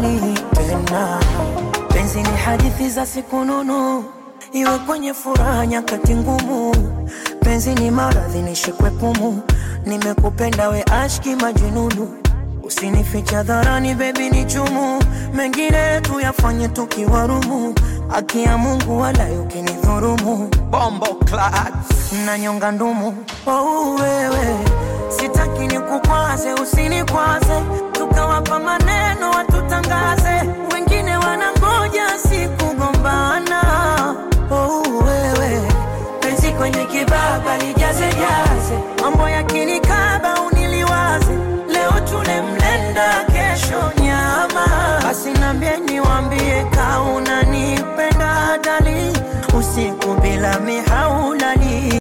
hadharani tena. Penzi ni hadithi za siku nunu, iwe kwenye furaha nyakati ngumu. Penzi ni maradhi nishikwe pumu, nimekupenda we ashki majununu. Usinificha dharani bebi ni chumu, mengine tuyafanye tukiwarumu. Haki ya Mungu wala ukinidhurumu, bombo clat na nyonga ndumu. Oh, wewe sitaki nikukwaze, usinikwaze, tukawapa maneno watutangaze, wengine wanangoja sikugombana. Oh, wewe penzi kwenye kibaba lijaze jaze, mambo yakinikaba uniliwaze, leo tule mlenda, kesho nyama. Basi nambie niwambie kaunanipenda dali, usiku bila mihaulali